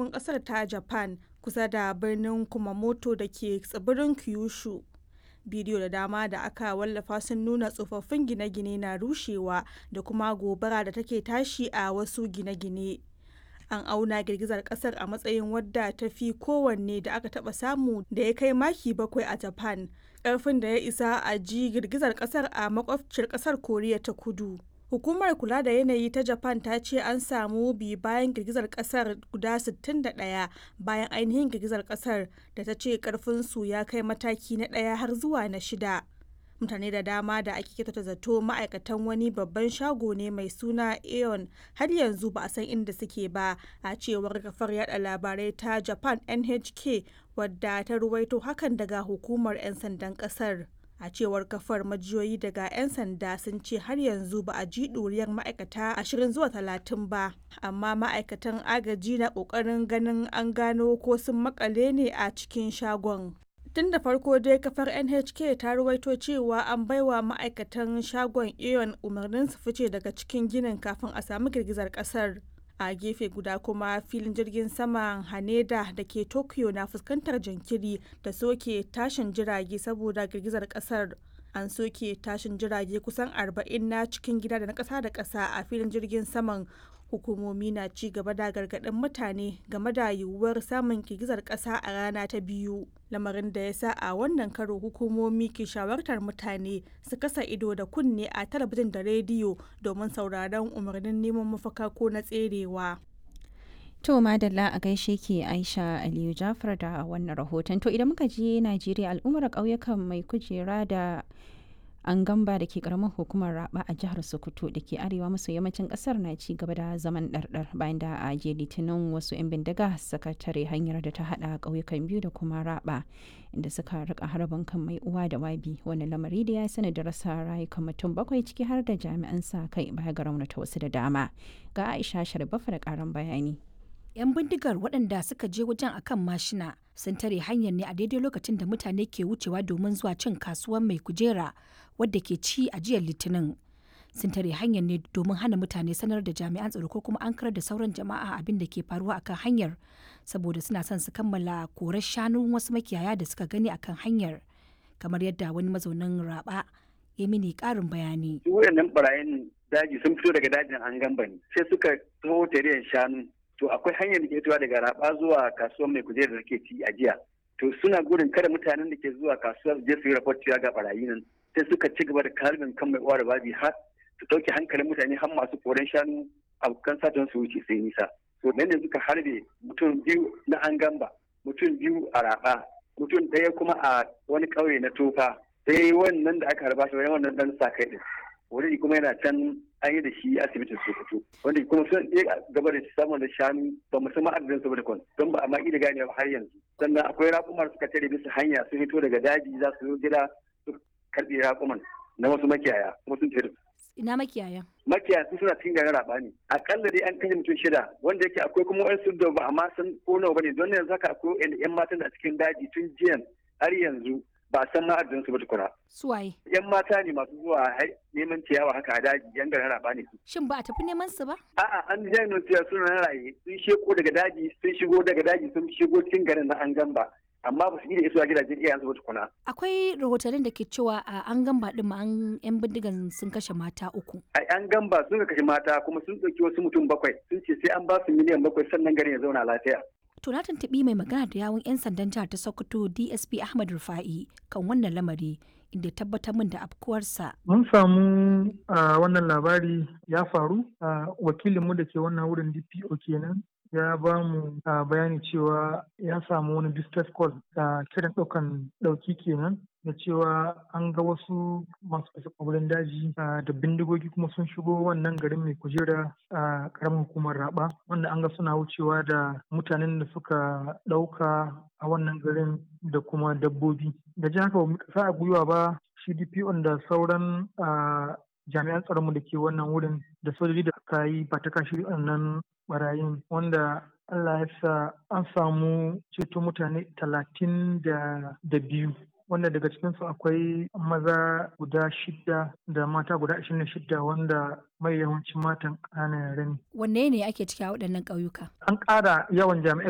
tekun ƙasar ta Japan kusa da birnin Kumamoto da ke tsibirin Kyushu. Bidiyo da dama da aka wallafa sun nuna tsofaffin gine-gine na rushewa da kuma gobara da take tashi a wasu gine-gine. An auna girgizar kasar a matsayin wadda ta fi kowanne da aka taba samu da ya kai maki bakwai a Japan, ƙarfin da ya isa a ji girgizar kasar a makwabciyar kasar Koriya ta Kudu. Hukumar kula da yanayi ta Japan ta ce an samu bi bayan girgizar kasar guda 61 bayan ainihin girgizar kasar da ta ce karfinsu ya kai mataki na ɗaya har zuwa na shida. Mutane da dama da ake kyautata zato ma'aikatan wani babban shago ne mai suna Aeon har yanzu ba a san inda suke ba a cewar kafar yada labarai ta Japan NHK wadda ta ruwaito hakan daga hukumar 'yan sandan kasar. a cewar kafar majiyoyi daga 'yan sanda sun ce har yanzu ba a ji ɗuriyar ma'aikata 20 zuwa 30 ba amma ma'aikatan agaji na ƙoƙarin ganin an gano ko sun makale ne a cikin shagon tun da farko dai kafar nhk ta ruwaito cewa an baiwa ma'aikatan shagon aeon umarnin su fice daga cikin ginin kafin a samu girgizar kasar a gefe guda kuma filin jirgin saman haneda da ke tokyo na fuskantar jinkiri da soke tashin jirage saboda girgizar kasar an soke tashin jirage kusan 40 na cikin gida da na kasa da kasa a filin jirgin saman hukumomi na ci gaba da gargaɗin mutane game da yiwuwar samun girgizar ƙasa a rana ta biyu lamarin da ya sa a wannan karo hukumomi ke shawartar mutane su kasa ido da kunne a talabijin da rediyo domin sauraron umarnin neman mafaka ko na tserewa To madalla a gaishe ke Aisha Aliyu Jafar da wannan rahoton. To idan muka je Najeriya al'ummar ƙauyukan mai kujera da an gamba da ke karamar hukumar raba a jihar sokoto da ke arewa maso yammacin kasar na ci gaba da zaman ɗarɗar bayan da a je litinin wasu 'yan bindiga suka tare hanyar da ta hada ƙauyukan biyu da kuma raba inda suka rika harbin kan mai uwa da wabi wani lamari da ya sani da rasa rayukan mutum bakwai ciki har da jami'an sa kai baya ga raunata wasu da dama ga aisha sharbafa da karan bayani 'yan bindigar waɗanda suka je wajen akan mashina sun tare hanyar ne a daidai lokacin da mutane ke wucewa domin zuwa cin kasuwar mai kujera wadda ke ci a jiyar litinin sun tare hanyar ne domin hana mutane sanar da jami'an tsaro ko kuma an karar da sauran jama'a abin da ke faruwa akan hanyar saboda suna son su kammala korar shanun wasu makiyaya da suka gani akan hanyar kamar yadda wani mazaunin raba ya mini karin bayani. wayannan barayin daji sun fito daga dajin an gamba ne sai suka taho tare shanu to akwai hanyar da ke fitowa daga raba zuwa kasuwar mai kujera da ke ci a jiya to suna gudun kada mutanen da ke zuwa kasuwar je su yi raport ga barayi nan sai suka ci gaba da kalbin kan mai uwa da babi har su ɗauke hankalin mutane har masu koren shanu abokan satan su wuce sai nisa to nan ne suka harbe mutum biyu na an gamba mutum biyu a raba mutum ɗaya kuma a wani ƙauye na tofa sai wannan da aka harba shi wannan dan sa kai din wani kuma yana can an yi da shi asibitin sokoto wanda kuma sun iya gaba da samun da shanu ba mu san adadin su da don ba a ma da gane har yanzu sannan akwai raƙumar suka tare bisa hanya sun fito daga daji za su zo gida su karɓi raƙuman na wasu makiyaya kuma sun tare ina makiyaya makiyaya sun suna cikin garin raba ne akalla dai an kashe mutum shida wanda yake akwai kuma wani da ba amma san ko nawa bane don yanzu haka akwai yan matan da cikin daji tun jiyan har yanzu ba san ma adadin su ba tukuna. Suwaye. Yan mata ne masu zuwa neman ciyawa haka a daji yan garin raba ne su. Shin ba a tafi neman su ba? A'a an ji jami'in ciyawa suna raye sun sheko daga daji sun shigo daga daji sun shigo cikin garin na an gamba. amma ba su iya isuwa gidajen iyayensu ba tukuna. Akwai rahotannin da ke cewa a an gamba din ma an yan bindigan sun kashe mata uku. A an gamba sun kashe mata kuma sun ɗauki wasu mutum bakwai sun ce sai an ba su miliyan bakwai sannan garin ya zauna lafiya. To na tuntuɓi mai magana da yawun 'yan sandan jihar ta Sokoto DSP Ahmad Rufa'i kan wannan lamari inda tabbatar min da afkuwarsa. Mun samu a wannan labari ya faru a wakilinmu da ke wannan wurin DPO kenan ya ba mu bayani cewa ya samu wani distress call da kiran ɗaukan ɗauki kenan da cewa an ga wasu masu fasa kwabalin daji da bindigogi kuma sun shigo wannan garin mai kujera a ƙaramin hukumar raba wanda an ga suna wucewa da mutanen da suka ɗauka a wannan garin da kuma dabbobi da ji haka ba sa a gwiwa ba shi DPO da sauran jami'an tsaronmu da ke wannan wurin da sojoji da aka yi ba ta kashi wannan barayin wanda Allah ya sa an samu ceto mutane talatin da biyu wanda daga cikinsu akwai maza guda shida da mata guda ashirin da shida wanda mai yawancin matan ƙananan yare ne. Wanne ne ake ciki a waɗannan ƙauyuka? An ƙara yawan jami'ai